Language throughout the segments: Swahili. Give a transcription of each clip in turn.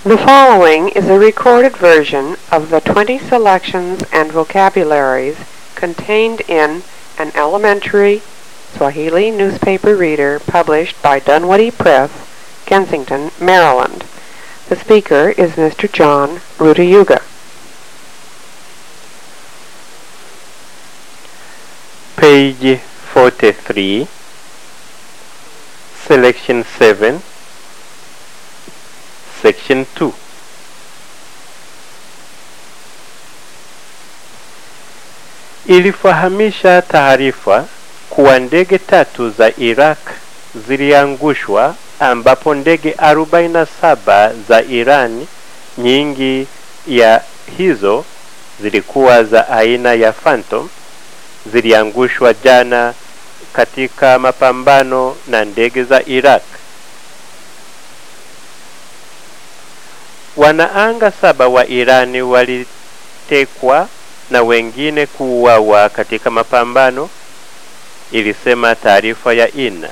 The following is a recorded version of the 20 selections and vocabularies contained in an elementary Swahili newspaper reader published by Dunwoody Press, Kensington, Maryland. The speaker is Mr. John Rutayuga. Page 43, Selection 7, Section 2. Ilifahamisha taarifa kuwa ndege tatu za Iraq ziliangushwa ambapo ndege 47 za Iran, nyingi ya hizo zilikuwa za aina ya Phantom, ziliangushwa jana katika mapambano na ndege za Iraq. Wanaanga saba wa Irani walitekwa na wengine kuuawa katika mapambano, ilisema taarifa ya INA.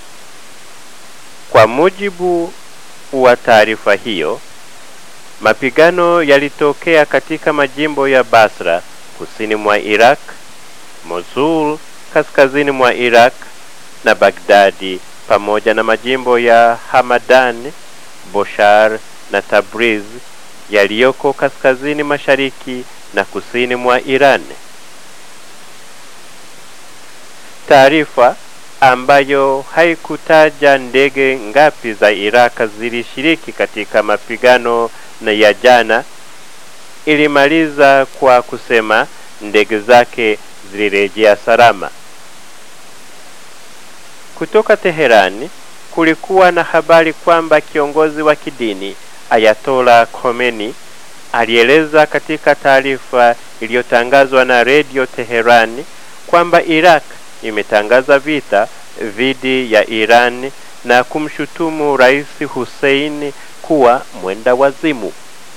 Kwa mujibu wa taarifa hiyo, mapigano yalitokea katika majimbo ya Basra kusini mwa Iraq, Mosul kaskazini mwa Iraq na Bagdadi pamoja na majimbo ya Hamadan, Boshar na Tabriz yaliyoko kaskazini mashariki na kusini mwa Iran. Taarifa ambayo haikutaja ndege ngapi za Iraq zilishiriki katika mapigano na ya jana ilimaliza kwa kusema ndege zake zilirejea salama. Kutoka Teherani kulikuwa na habari kwamba kiongozi wa kidini Ayatola Khomeini alieleza katika taarifa iliyotangazwa na redio Teherani kwamba Iraq imetangaza vita dhidi ya Iran na kumshutumu Rais Hussein kuwa mwenda wazimu.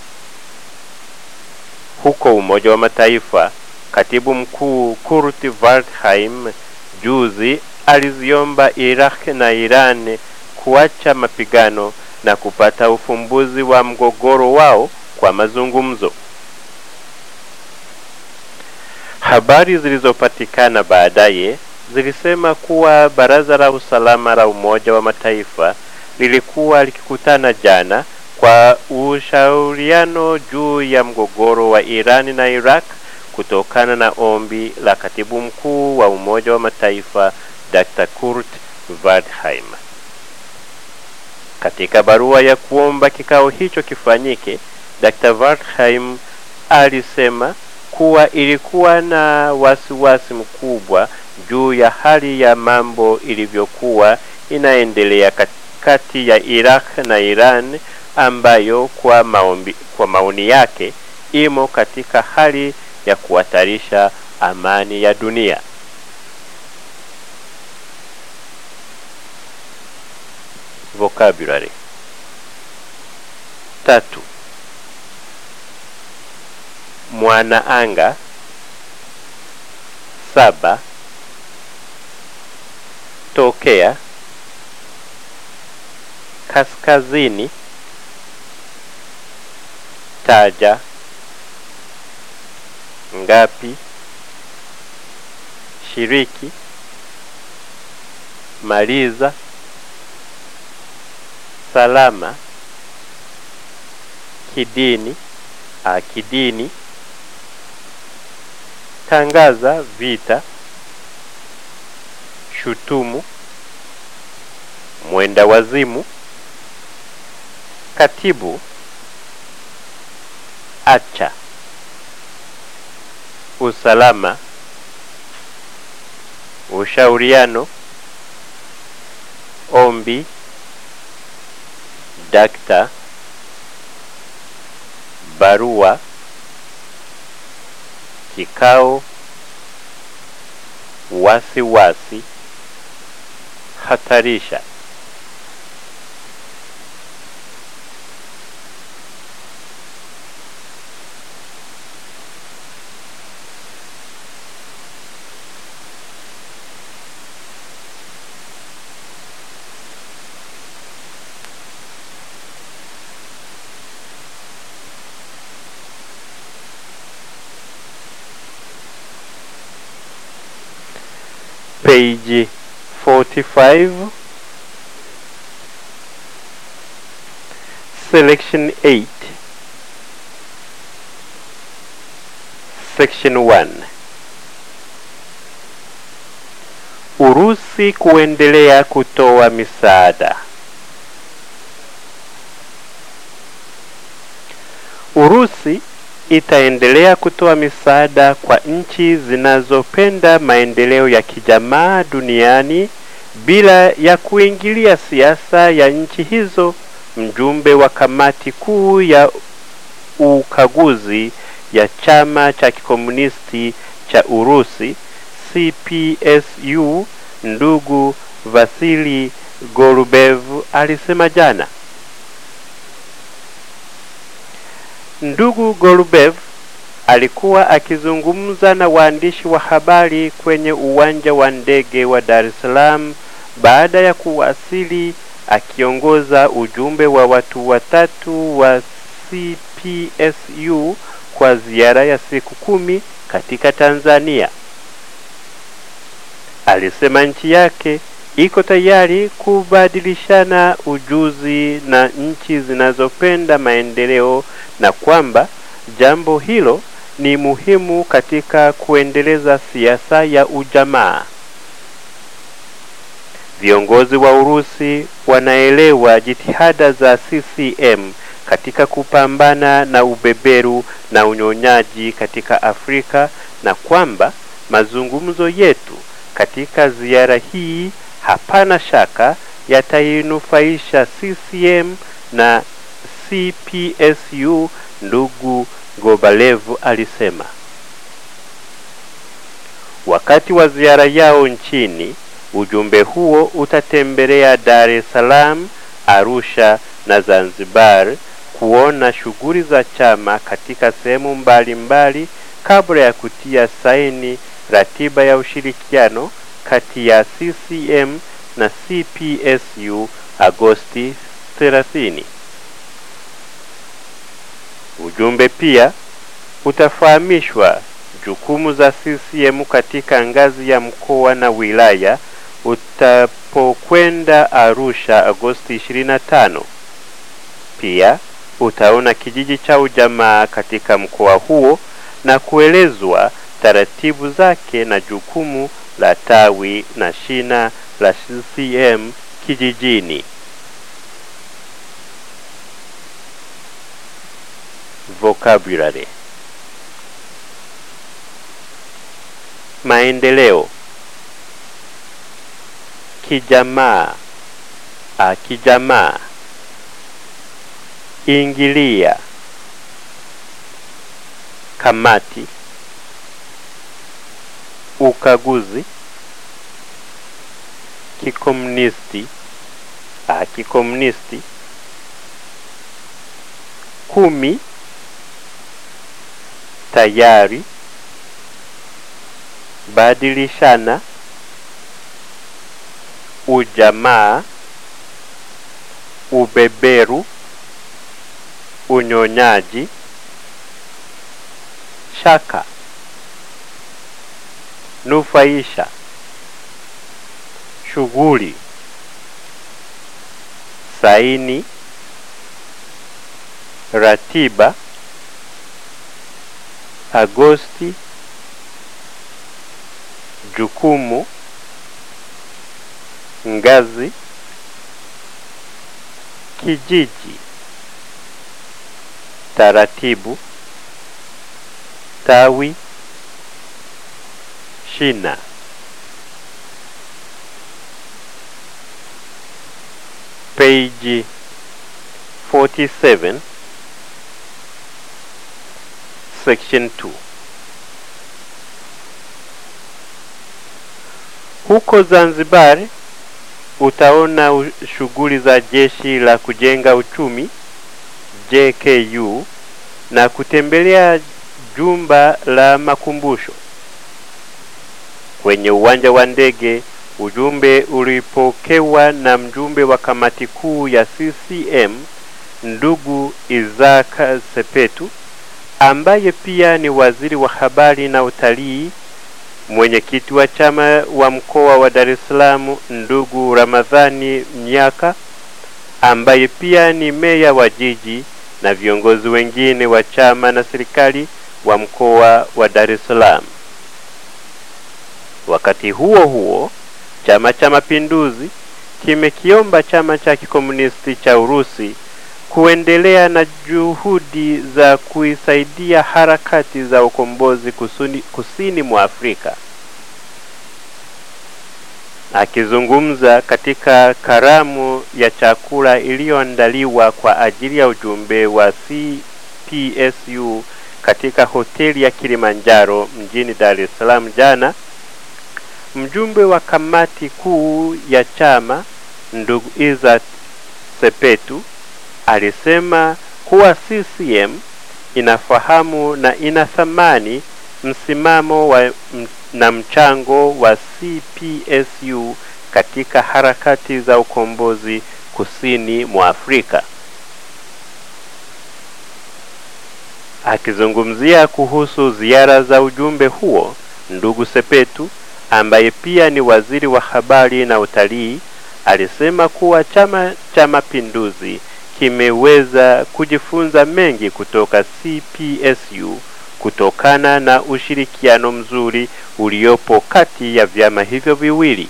Huko Umoja wa Mataifa, katibu mkuu Kurt Waldheim juzi aliziomba Iraq na Iran kuacha mapigano na kupata ufumbuzi wa mgogoro wao kwa mazungumzo. Habari zilizopatikana baadaye zilisema kuwa Baraza la Usalama la Umoja wa Mataifa lilikuwa likikutana jana kwa ushauriano juu ya mgogoro wa Irani na Iraq kutokana na ombi la Katibu Mkuu wa Umoja wa Mataifa Dr. Kurt Waldheim. Katika barua ya kuomba kikao hicho kifanyike, Dr. Waldheim alisema kuwa ilikuwa na wasiwasi mkubwa juu ya hali ya mambo ilivyokuwa inaendelea kati ya Iraq na Iran ambayo kwa, maombi, kwa maoni yake imo katika hali ya kuhatarisha amani ya dunia. Vocabulary tatu. Mwanaanga saba. Tokea kaskazini. Taja ngapi. Shiriki. Maliza. Salama. Kidini. A, kidini. Tangaza vita. Shutumu. Mwenda wazimu. Katibu. Acha. Usalama. Ushauriano. Ombi. Dakta. Barua. Kikao. Wasiwasi wasi, hatarisha. page 45 selection 8 section 1 Urusi kuendelea kutoa misaada. Urusi itaendelea kutoa misaada kwa nchi zinazopenda maendeleo ya kijamaa duniani bila ya kuingilia siasa ya nchi hizo. Mjumbe wa kamati kuu ya ukaguzi ya chama cha kikomunisti cha Urusi CPSU ndugu Vasili Golubev alisema jana. Ndugu Golubev alikuwa akizungumza na waandishi wa habari kwenye uwanja wa ndege wa Dar es Salaam baada ya kuwasili akiongoza ujumbe wa watu watatu wa CPSU kwa ziara ya siku kumi katika Tanzania. Alisema nchi yake iko tayari kubadilishana ujuzi na nchi zinazopenda maendeleo na kwamba jambo hilo ni muhimu katika kuendeleza siasa ya ujamaa. Viongozi wa Urusi wanaelewa jitihada za CCM katika kupambana na ubeberu na unyonyaji katika Afrika na kwamba mazungumzo yetu katika ziara hii hapana shaka yatainufaisha CCM na CPSU, ndugu Gobalev alisema. Wakati wa ziara yao nchini, ujumbe huo utatembelea Dar es Salaam, Arusha na Zanzibar kuona shughuli za chama katika sehemu mbalimbali kabla ya kutia saini ratiba ya ushirikiano kati ya CCM na CPSU Agosti 30. Ujumbe pia utafahamishwa jukumu za CCM katika ngazi ya mkoa na wilaya utapokwenda Arusha Agosti 25. Pia utaona kijiji cha ujamaa katika mkoa huo na kuelezwa taratibu zake na jukumu la tawi na shina la CCM kijijini. Vocabulary: maendeleo, kijamaa, a kijamaa, ingilia, kamati, ukaguzi, kikomunisti, a kikomunisti, kumi, tayari, badilishana, ujamaa, ubeberu, unyonyaji, shaka, nufaisha, shughuli, saini, ratiba, Agosti, jukumu, ngazi, kijiji, taratibu, tawi, shina. Page 47 Section 2 Huko Zanzibar utaona u- shughuli za jeshi la kujenga uchumi JKU na kutembelea jumba la makumbusho. Kwenye uwanja wa ndege, ujumbe ulipokewa na mjumbe wa kamati kuu ya CCM ndugu Isaka Sepetu ambaye pia ni waziri wa habari na utalii mwenyekiti wa chama wa mkoa wa Dar es Salaam ndugu Ramadhani Mnyaka ambaye pia ni meya wa jiji na viongozi wengine wa chama na serikali wa mkoa wa Dar es Salaam. Wakati huo huo, Chama cha Mapinduzi kimekiomba chama cha kikomunisti cha Urusi kuendelea na juhudi za kuisaidia harakati za ukombozi kusuni, kusini mwa Afrika. Akizungumza katika karamu ya chakula iliyoandaliwa kwa ajili ya ujumbe wa CPSU katika hoteli ya Kilimanjaro mjini Dar es Salaam jana, mjumbe wa kamati kuu ya chama ndugu Izzat Sepetu alisema kuwa CCM inafahamu na inathamani msimamo wa m, na mchango wa CPSU katika harakati za ukombozi kusini mwa Afrika. Akizungumzia kuhusu ziara za ujumbe huo, ndugu Sepetu ambaye pia ni waziri wa habari na utalii alisema kuwa Chama cha Mapinduzi kimeweza kujifunza mengi kutoka CPSU kutokana na ushirikiano mzuri uliopo kati ya vyama hivyo viwili.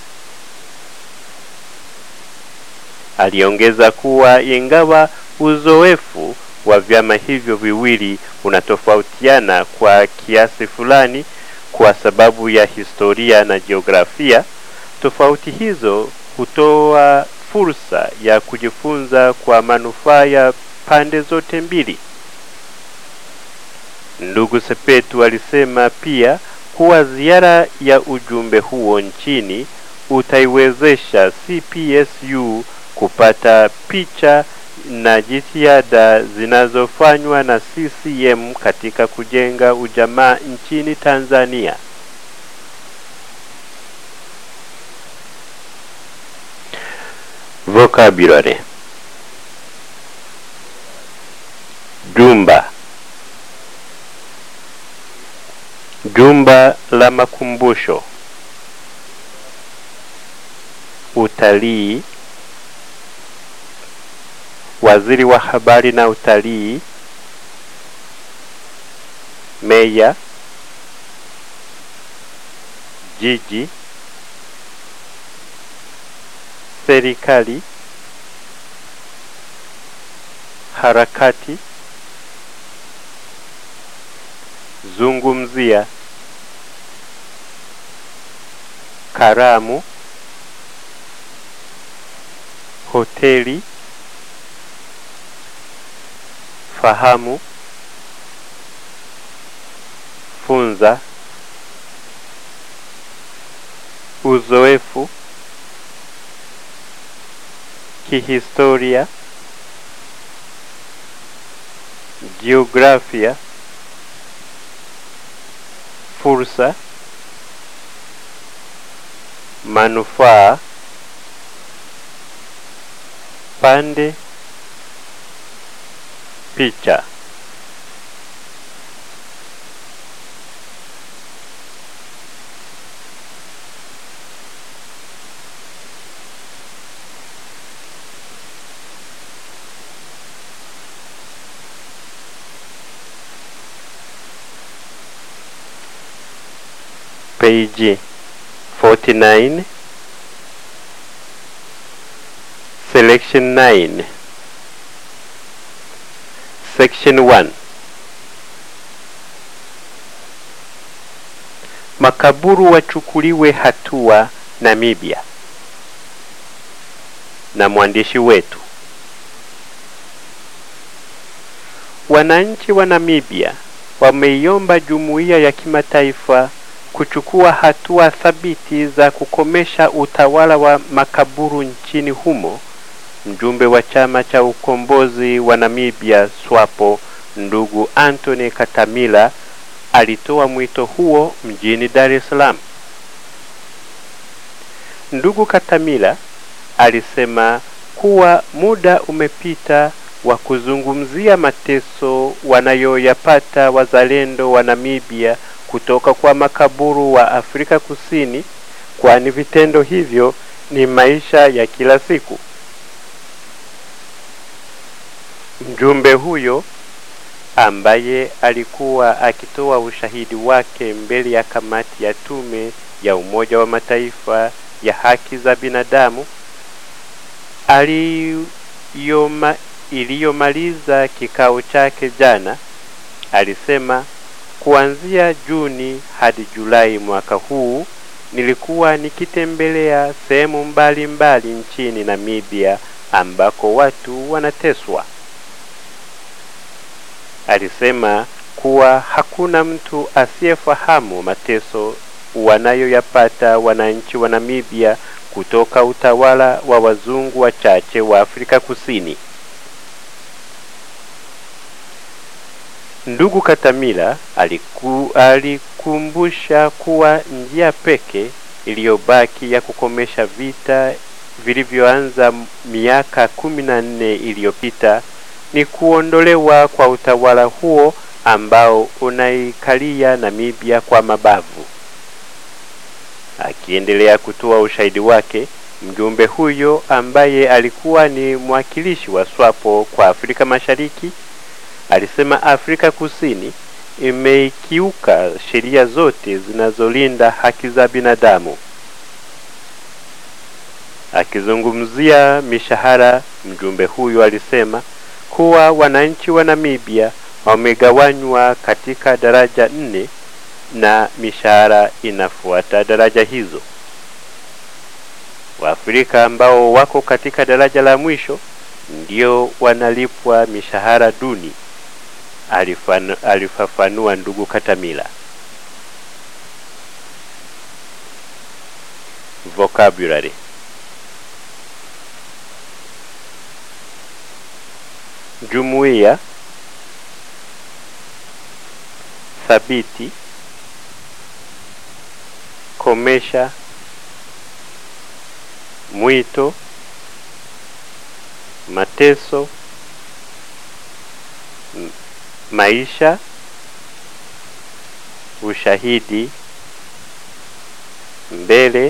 Aliongeza kuwa ingawa uzoefu wa vyama hivyo viwili unatofautiana kwa kiasi fulani kwa sababu ya historia na jiografia, tofauti hizo hutoa fursa ya kujifunza kwa manufaa ya pande zote mbili. Ndugu Sepetu alisema pia kuwa ziara ya ujumbe huo nchini utaiwezesha CPSU kupata picha na jitihada zinazofanywa na CCM katika kujenga ujamaa nchini Tanzania. Vocabulary Jumba Jumba la makumbusho Utalii Waziri wa habari na utalii Meya Jiji Serikali Harakati Zungumzia Karamu Hoteli Fahamu Funza Uzoefu Kihistoria Jiografia Fursa Manufaa Pande Picha page 49 selection 9 section 1 makaburu wachukuliwe hatua Namibia na mwandishi wetu wananchi wa Namibia wameiomba jumuiya ya kimataifa kuchukua hatua thabiti za kukomesha utawala wa makaburu nchini humo. Mjumbe wa chama cha ukombozi wa Namibia SWAPO ndugu Anthony Katamila alitoa mwito huo mjini Dar es Salaam. Ndugu Katamila alisema kuwa muda umepita wa kuzungumzia mateso wanayoyapata wazalendo wa Namibia kutoka kwa makaburu wa Afrika Kusini, kwani vitendo hivyo ni maisha ya kila siku. Mjumbe huyo ambaye alikuwa akitoa ushahidi wake mbele ya kamati ya tume ya Umoja wa Mataifa ya haki za binadamu aliyoma iliyomaliza kikao chake jana, alisema kuanzia Juni hadi Julai mwaka huu nilikuwa nikitembelea sehemu mbalimbali nchini Namibia ambako watu wanateswa. Alisema kuwa hakuna mtu asiyefahamu mateso wanayoyapata wananchi wa Namibia kutoka utawala wa wazungu wachache wa Afrika Kusini. Ndugu Katamila aliku, alikumbusha kuwa njia peke iliyobaki ya kukomesha vita vilivyoanza miaka kumi na nne iliyopita ni kuondolewa kwa utawala huo ambao unaikalia Namibia kwa mabavu. Akiendelea kutoa ushahidi wake, mjumbe huyo ambaye alikuwa ni mwakilishi wa SWAPO kwa Afrika Mashariki alisema Afrika Kusini imeikiuka sheria zote zinazolinda haki za binadamu. Akizungumzia mishahara, mjumbe huyo alisema kuwa wananchi wa Namibia wamegawanywa katika daraja nne na mishahara inafuata daraja hizo. Waafrika ambao wako katika daraja la mwisho ndio wanalipwa mishahara duni, alifanu, alifafanua ndugu Katamila. Vocabulary jumuiya thabiti komesha mwito mateso m- maisha ushahidi mbele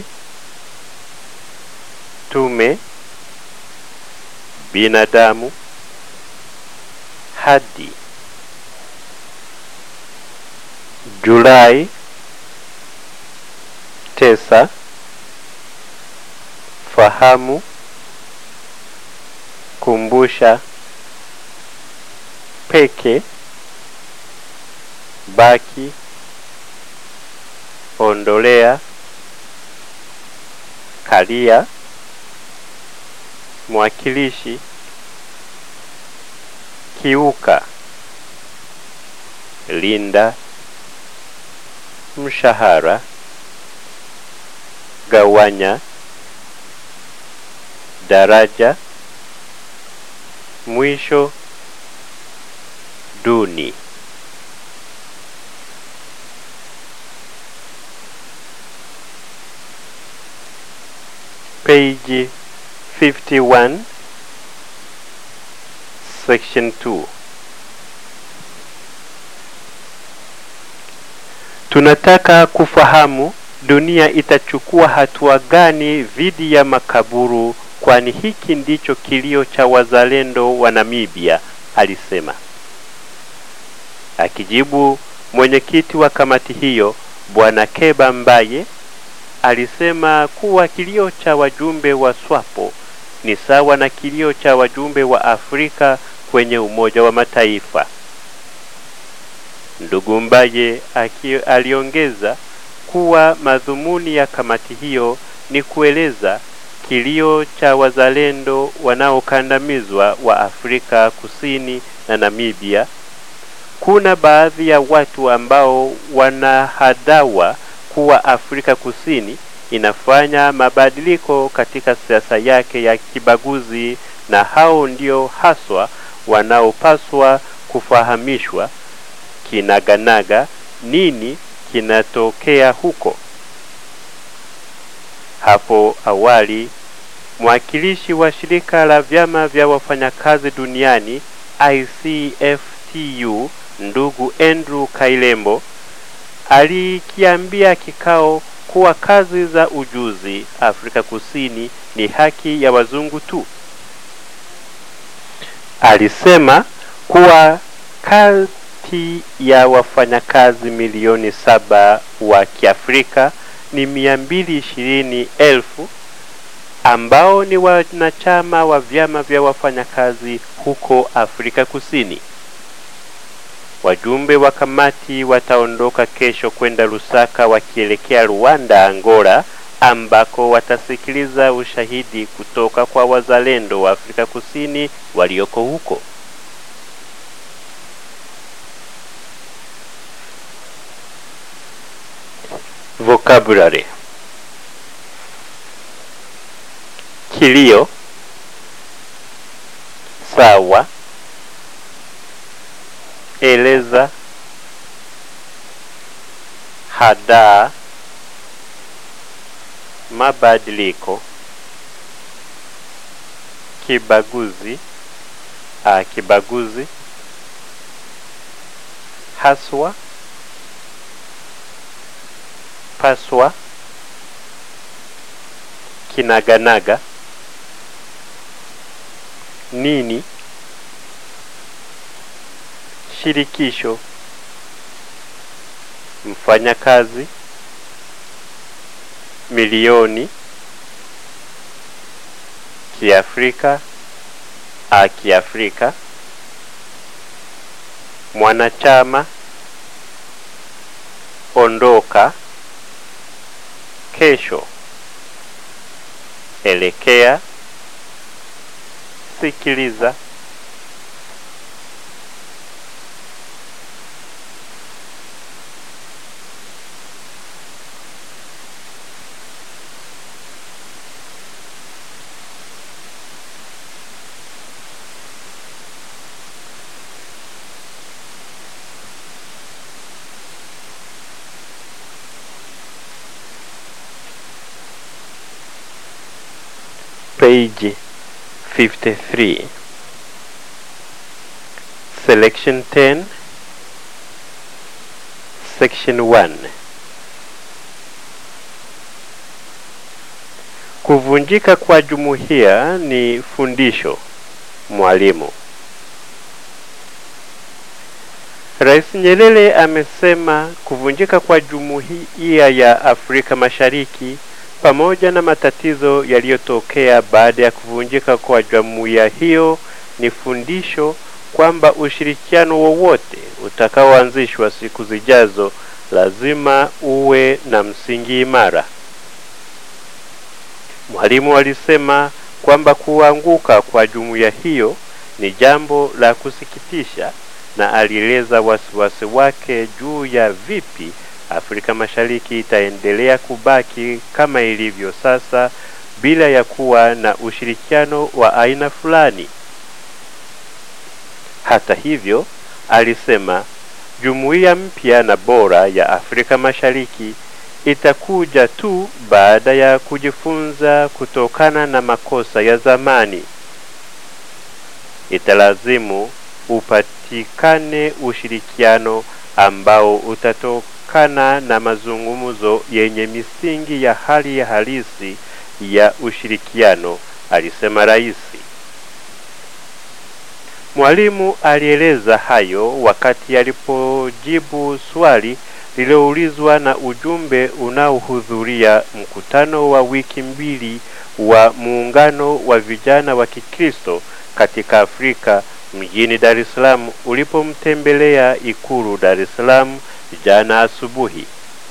tume binadamu hadi Julai tesa fahamu kumbusha peke baki ondolea kalia mwakilishi kiuka linda mshahara gawanya daraja mwisho duni page 51 section 2 tunataka kufahamu dunia itachukua hatua gani dhidi ya makaburu kwani hiki ndicho kilio cha wazalendo wa Namibia alisema akijibu mwenyekiti wa kamati hiyo bwana Keba Mbaye alisema kuwa kilio cha wajumbe wa SWAPO ni sawa na kilio cha wajumbe wa Afrika kwenye Umoja wa Mataifa. Ndugu Mbaye aki, aliongeza kuwa madhumuni ya kamati hiyo ni kueleza kilio cha wazalendo wanaokandamizwa wa Afrika Kusini na Namibia. Kuna baadhi ya watu ambao wanahadawa kuwa Afrika Kusini inafanya mabadiliko katika siasa yake ya kibaguzi na hao ndio haswa wanaopaswa kufahamishwa kinaganaga nini kinatokea huko. Hapo awali mwakilishi wa shirika la vyama vya wafanyakazi duniani ICFTU ndugu Andrew Kailembo alikiambia kikao kuwa kazi za ujuzi Afrika Kusini ni haki ya wazungu tu. Alisema kuwa kati ya wafanyakazi milioni saba wa Kiafrika ni mia mbili ishirini elfu ambao ni wanachama wa vyama vya wafanyakazi huko Afrika Kusini. Wajumbe wa kamati wataondoka kesho kwenda Lusaka wakielekea Rwanda, Angola, ambako watasikiliza ushahidi kutoka kwa wazalendo wa Afrika Kusini walioko huko. Vocabulary: kilio, sawa, eleza, hadaa, mabadiliko, kibaguzi, a, kibaguzi, haswa, paswa, kinaganaga, nini, shirikisho, mfanyakazi, milioni, kiafrika, a kiafrika, mwanachama, ondoka, kesho, elekea, sikiliza, page 53 selection 10 section 1 kuvunjika kwa jumuiya ni fundisho mwalimu Rais Nyerere amesema kuvunjika kwa jumuiya ya Afrika Mashariki pamoja na matatizo yaliyotokea baada ya kuvunjika kwa jumuiya hiyo ni fundisho kwamba ushirikiano wowote utakaoanzishwa siku zijazo lazima uwe na msingi imara. Mwalimu alisema kwamba kuanguka kwa jumuiya hiyo ni jambo la kusikitisha na alieleza wasiwasi wake juu ya vipi Afrika Mashariki itaendelea kubaki kama ilivyo sasa bila ya kuwa na ushirikiano wa aina fulani. Hata hivyo, alisema jumuiya mpya na bora ya Afrika Mashariki itakuja tu baada ya kujifunza kutokana na makosa ya zamani. Italazimu upatikane ushirikiano ambao utatokana na mazungumzo yenye misingi ya hali ya halisi ya ushirikiano, alisema rais. Mwalimu alieleza hayo wakati alipojibu swali lililoulizwa na ujumbe unaohudhuria mkutano wa wiki mbili wa muungano wa vijana wa Kikristo katika Afrika mjini Dar es Salaam ulipomtembelea Ikulu Dar es Salaam jana asubuhi.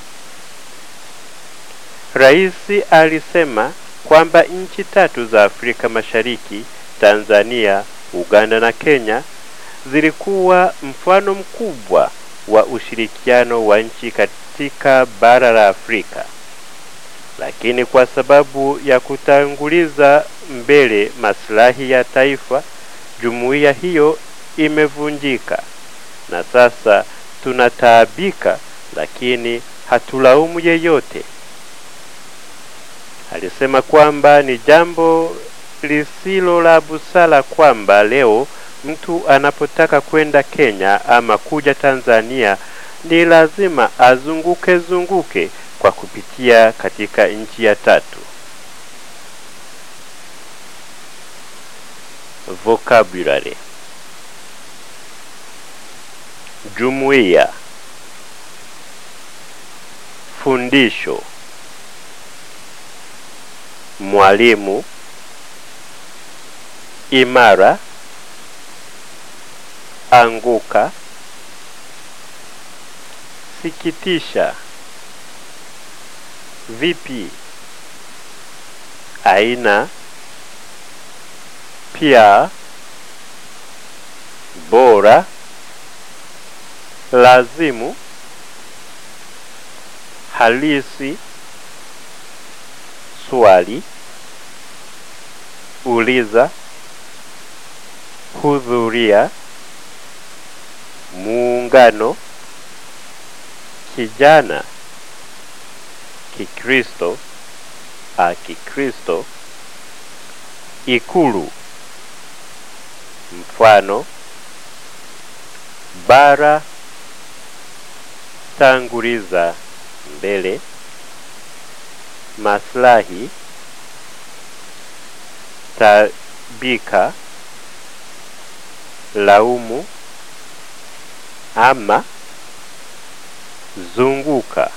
Rais alisema kwamba nchi tatu za Afrika Mashariki, Tanzania, Uganda na Kenya zilikuwa mfano mkubwa wa ushirikiano wa nchi katika bara la Afrika. Lakini kwa sababu ya kutanguliza mbele maslahi ya taifa, jumuiya hiyo imevunjika na sasa tunataabika, lakini hatulaumu yeyote. Alisema kwamba ni jambo lisilo la busara kwamba leo mtu anapotaka kwenda Kenya ama kuja Tanzania ni lazima azunguke zunguke kwa kupitia katika nchi ya tatu. Vocabulary: jumuiya, fundisho, mwalimu, imara, anguka, sikitisha, vipi, aina, pia, bora, lazimu, halisi, swali, uliza, hudhuria, muungano, kijana, Kikristo, a Kikristo, ikulu, mfano, bara, tanguliza, mbele, maslahi, tabika, laumu, ama, zunguka,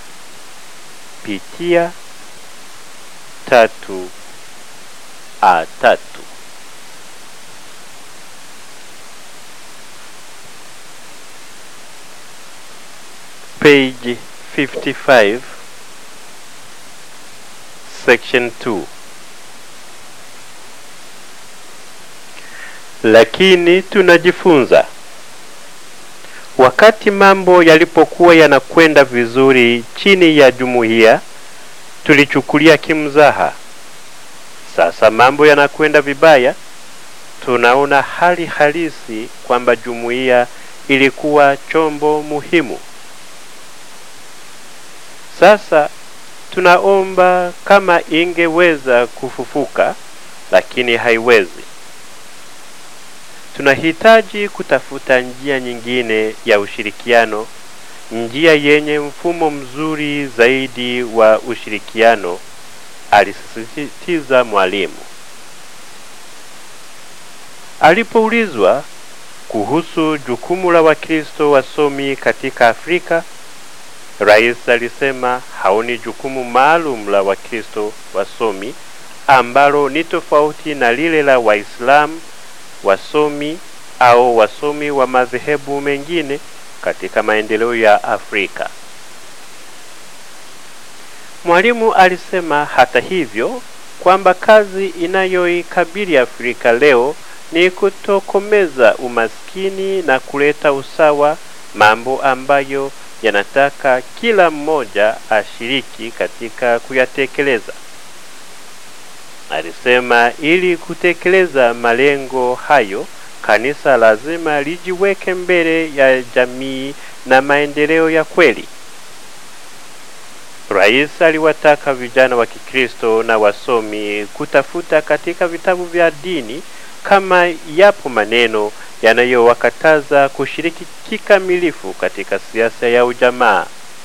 pitia, tatu, a tatu. Page 55 Section 2 Lakini tunajifunza wakati mambo yalipokuwa yanakwenda vizuri chini ya jumuiya, tulichukulia kimzaha. Sasa mambo yanakwenda vibaya, tunaona hali halisi kwamba jumuiya ilikuwa chombo muhimu. Sasa tunaomba kama ingeweza kufufuka, lakini haiwezi. Tunahitaji kutafuta njia nyingine ya ushirikiano, njia yenye mfumo mzuri zaidi wa ushirikiano, alisisitiza mwalimu. Alipoulizwa kuhusu jukumu la Wakristo wasomi katika Afrika, Rais alisema haoni jukumu maalum la Wakristo wasomi ambalo ni tofauti na lile la Waislamu wasomi au wasomi wa madhehebu mengine katika maendeleo ya Afrika. Mwalimu alisema hata hivyo kwamba kazi inayoikabili Afrika leo ni kutokomeza umaskini na kuleta usawa, mambo ambayo yanataka kila mmoja ashiriki katika kuyatekeleza. Alisema ili kutekeleza malengo hayo, kanisa lazima lijiweke mbele ya jamii na maendeleo ya kweli. Rais aliwataka vijana wa Kikristo na wasomi kutafuta katika vitabu vya dini kama yapo maneno yanayowakataza kushiriki kikamilifu katika siasa ya ujamaa.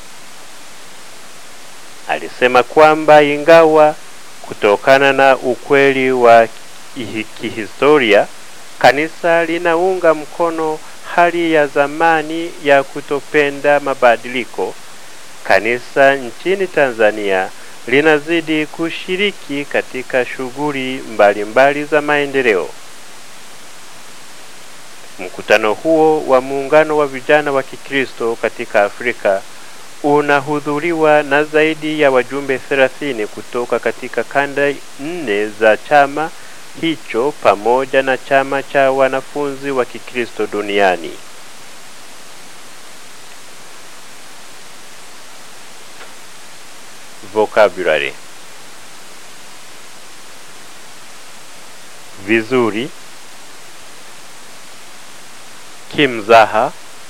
Alisema kwamba ingawa kutokana na ukweli wa kihistoria kanisa linaunga mkono hali ya zamani ya kutopenda mabadiliko, kanisa nchini Tanzania linazidi kushiriki katika shughuli mbalimbali za maendeleo. Mkutano huo wa muungano wa vijana wa Kikristo katika Afrika unahudhuriwa na zaidi ya wajumbe 30 kutoka katika kanda nne za chama hicho pamoja na chama cha wanafunzi wa Kikristo duniani. Vocabulary vizuri, kimzaha,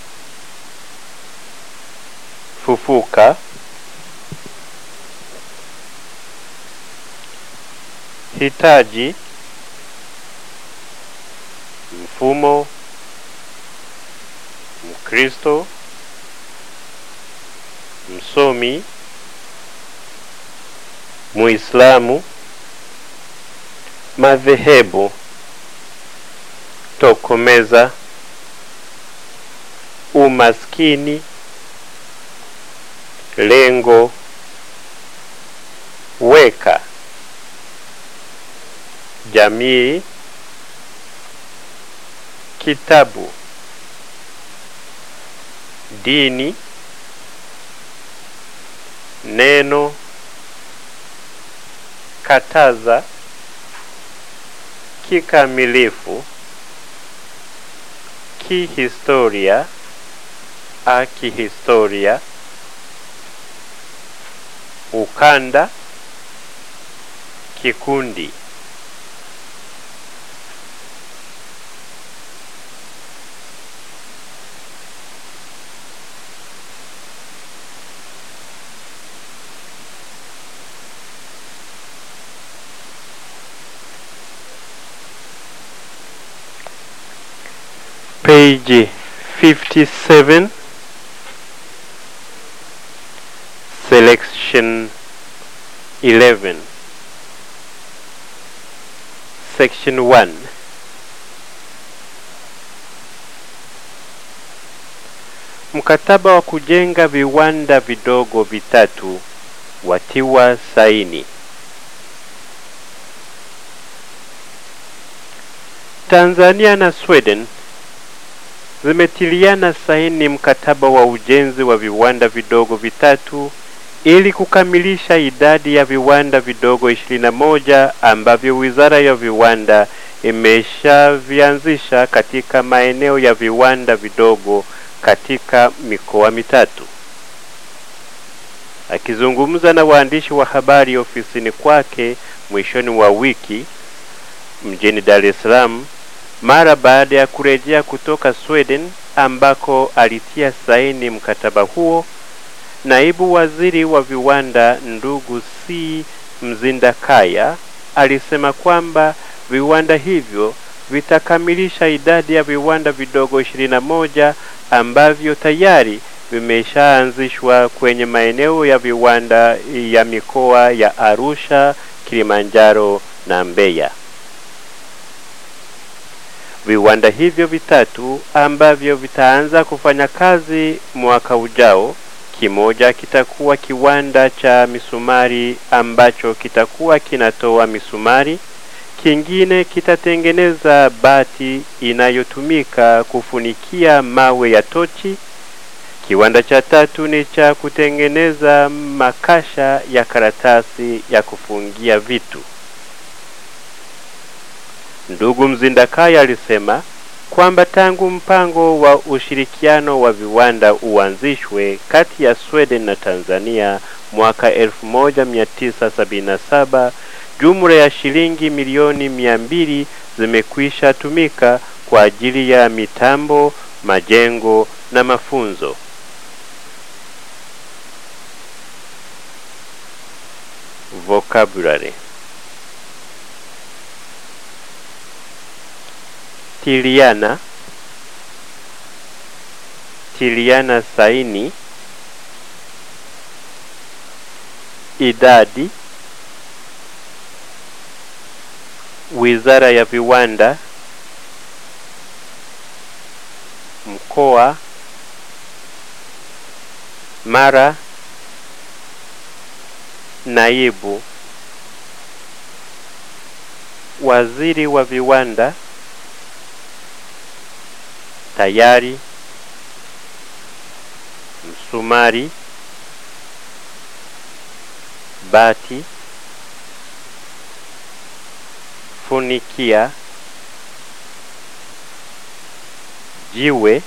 fufuka, hitaji, mfumo, Mkristo, msomi muislamu madhehebu tokomeza umaskini lengo weka jamii kitabu dini neno kataza kikamilifu kihistoria akihistoria ukanda kikundi page 57 selection 11 section 1 mkataba wa kujenga viwanda vidogo vitatu watiwa saini Tanzania na Sweden zimetiliana saini mkataba wa ujenzi wa viwanda vidogo vitatu ili kukamilisha idadi ya viwanda vidogo 21 ambavyo Wizara ya Viwanda imeshavianzisha katika maeneo ya viwanda vidogo katika mikoa mitatu. Akizungumza na waandishi wa habari ofisini kwake mwishoni mwa wiki mjini Dar es Salaam mara baada ya kurejea kutoka Sweden ambako alitia saini mkataba huo, naibu waziri wa viwanda ndugu C Mzindakaya alisema kwamba viwanda hivyo vitakamilisha idadi ya viwanda vidogo 21 ambavyo tayari vimeshaanzishwa kwenye maeneo ya viwanda ya mikoa ya Arusha, Kilimanjaro na Mbeya. Viwanda hivyo vitatu ambavyo vitaanza kufanya kazi mwaka ujao, kimoja kitakuwa kiwanda cha misumari ambacho kitakuwa kinatoa misumari, kingine kitatengeneza bati inayotumika kufunikia mawe ya tochi. Kiwanda cha tatu ni cha kutengeneza makasha ya karatasi ya kufungia vitu. Ndugu Mzindakaya alisema kwamba tangu mpango wa ushirikiano wa viwanda uanzishwe kati ya Sweden na Tanzania mwaka 1977 jumla ya shilingi milioni mia mbili zimekwisha tumika kwa ajili ya mitambo, majengo na mafunzo. Vocabulary tiliana tiliana saini idadi wizara ya viwanda mkoa mara naibu waziri wa viwanda tayari msumari bati funikia jiwe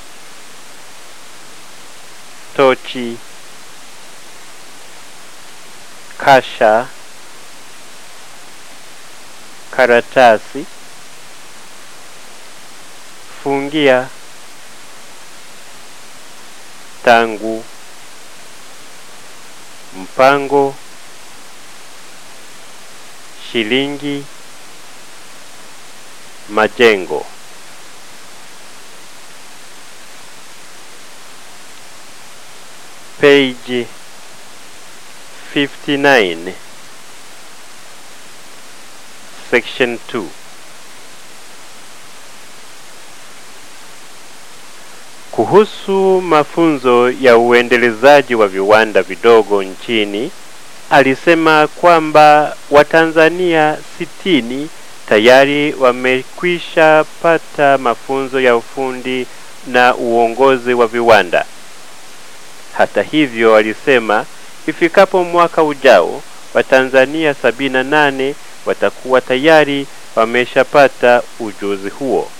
tochi kasha karatasi fungia tangu mpango shilingi majengo page 59 section 2 kuhusu mafunzo ya uendelezaji wa viwanda vidogo nchini alisema kwamba watanzania sitini tayari wamekwisha pata mafunzo ya ufundi na uongozi wa viwanda hata hivyo alisema ifikapo mwaka ujao watanzania sabini na nane watakuwa tayari wameshapata ujuzi huo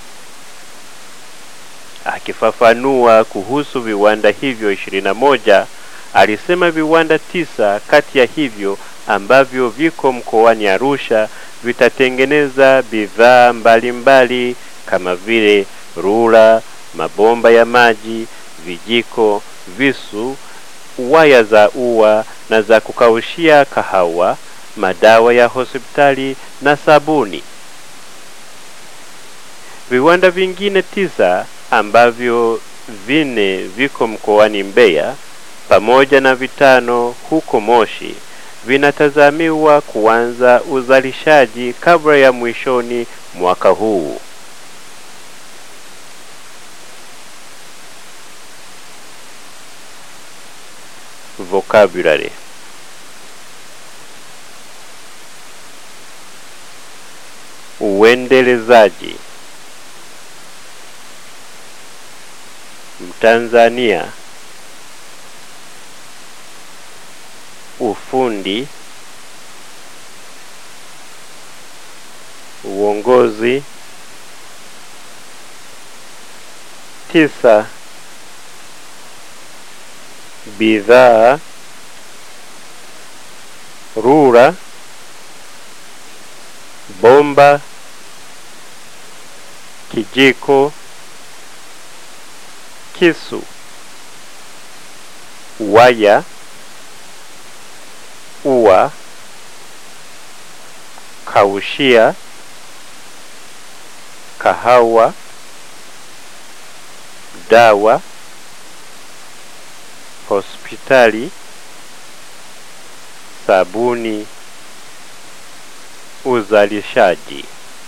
akifafanua kuhusu viwanda hivyo ishirini na moja alisema viwanda tisa kati ya hivyo ambavyo viko mkoani Arusha vitatengeneza bidhaa mbalimbali kama vile rula, mabomba ya maji, vijiko, visu, waya za ua na za kukaushia kahawa, madawa ya hospitali na sabuni. Viwanda vingine tisa ambavyo vine viko mkoani Mbeya pamoja na vitano huko Moshi vinatazamiwa kuanza uzalishaji kabla ya mwishoni mwaka huu. Vocabulary Uendelezaji Mtanzania ufundi uongozi tisa bidhaa rura bomba kijiko kisu waya ua kaushia kahawa dawa hospitali sabuni uzalishaji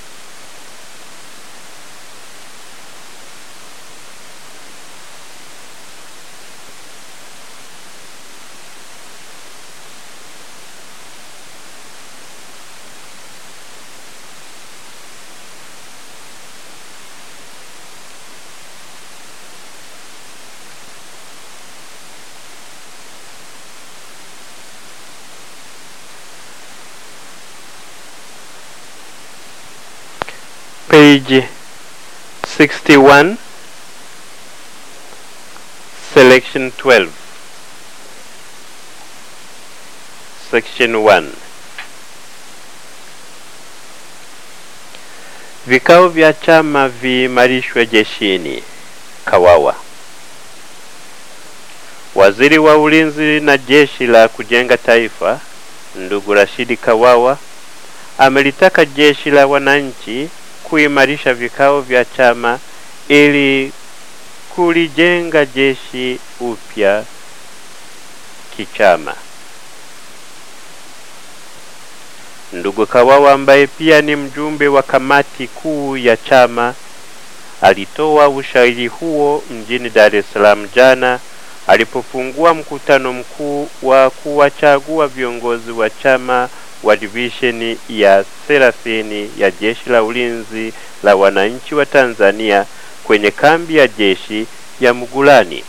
page 61 selection 12 section 1 vikao vya chama viimarishwe jeshini kawawa waziri wa ulinzi na jeshi la kujenga taifa ndugu rashidi kawawa amelitaka jeshi la wananchi kuimarisha vikao vya chama ili kulijenga jeshi upya kichama. Ndugu Kawawa ambaye pia ni mjumbe wa kamati kuu ya chama alitoa ushauri huo mjini Dar es Salaam jana alipofungua mkutano mkuu wa kuwachagua viongozi wa chama wa divisheni ya thelathini ya jeshi la ulinzi la wananchi wa Tanzania kwenye kambi ya jeshi ya Mugulani.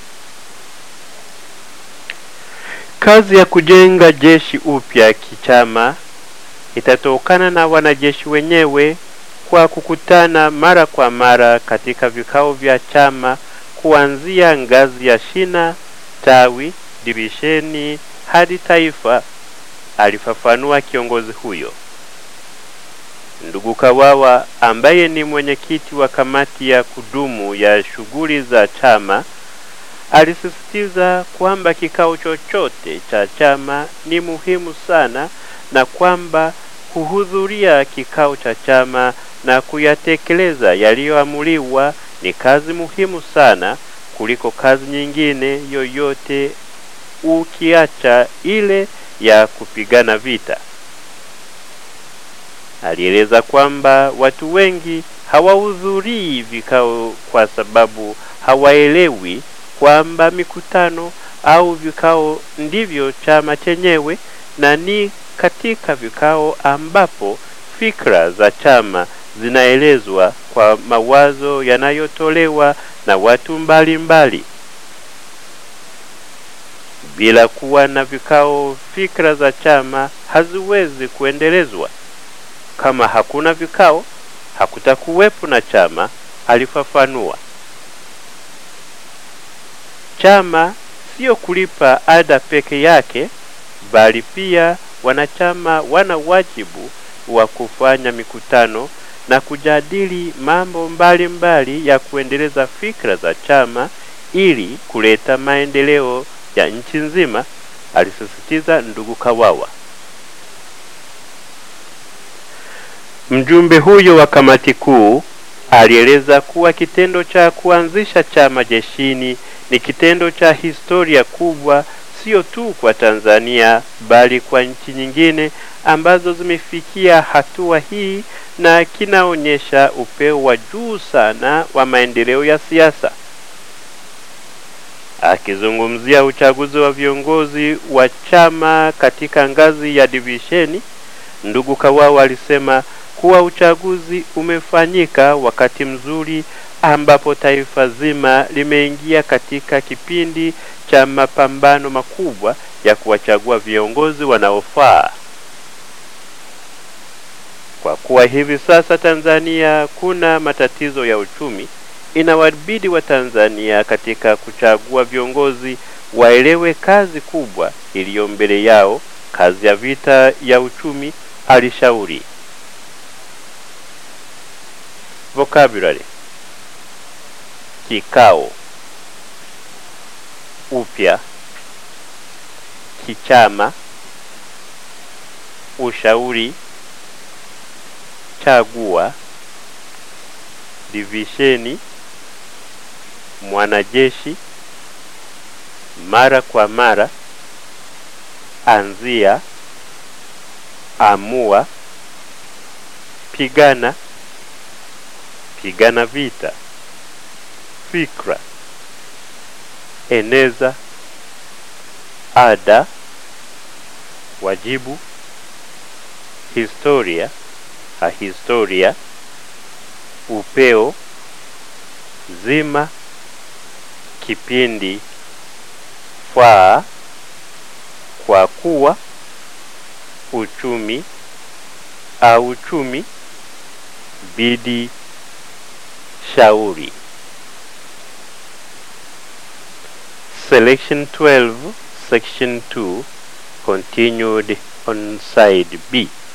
Kazi ya kujenga jeshi upya kichama itatokana na wanajeshi wenyewe kwa kukutana mara kwa mara katika vikao vya chama kuanzia ngazi ya shina, tawi, divisheni hadi taifa, alifafanua kiongozi huyo. Ndugu Kawawa ambaye ni mwenyekiti wa kamati ya kudumu ya shughuli za chama alisisitiza kwamba kikao chochote cha chama ni muhimu sana na kwamba kuhudhuria kikao cha chama na kuyatekeleza yaliyoamuliwa ni kazi muhimu sana kuliko kazi nyingine yoyote ukiacha ile ya kupigana vita. Alieleza kwamba watu wengi hawahudhurii vikao kwa sababu hawaelewi kwamba mikutano au vikao ndivyo chama chenyewe, na ni katika vikao ambapo fikra za chama zinaelezwa kwa mawazo yanayotolewa na watu mbalimbali mbali. Bila kuwa na vikao, fikra za chama haziwezi kuendelezwa. Kama hakuna vikao, hakutakuwepo na chama, alifafanua. Chama sio kulipa ada peke yake, bali pia wanachama wana wajibu wa kufanya mikutano na kujadili mambo mbalimbali mbali ya kuendeleza fikra za chama ili kuleta maendeleo ya nchi nzima, alisisitiza ndugu Kawawa. Mjumbe huyo wa kamati kuu alieleza kuwa kitendo cha kuanzisha chama jeshini ni kitendo cha historia kubwa, sio tu kwa Tanzania bali kwa nchi nyingine ambazo zimefikia hatua hii, na kinaonyesha upeo wa juu sana wa maendeleo ya siasa. Akizungumzia uchaguzi wa viongozi wa chama katika ngazi ya divisheni, ndugu Kawawa alisema kuwa uchaguzi umefanyika wakati mzuri ambapo taifa zima limeingia katika kipindi cha mapambano makubwa ya kuwachagua viongozi wanaofaa. Kwa kuwa hivi sasa Tanzania kuna matatizo ya uchumi, inawabidi wa Tanzania katika kuchagua viongozi waelewe kazi kubwa iliyo mbele yao, kazi ya vita ya uchumi, alishauri. Vocabulary: kikao, upya, kichama, ushauri, chagua, divisheni, mwanajeshi, mara kwa mara, anzia, amua, pigana, pigana vita, fikra, eneza, ada, wajibu, historia, ahistoria, upeo, zima, kipindi, faa, kwa kuwa, uchumi, au uchumi, bidi, shauri. Selection 12, Section 2, continued on side B.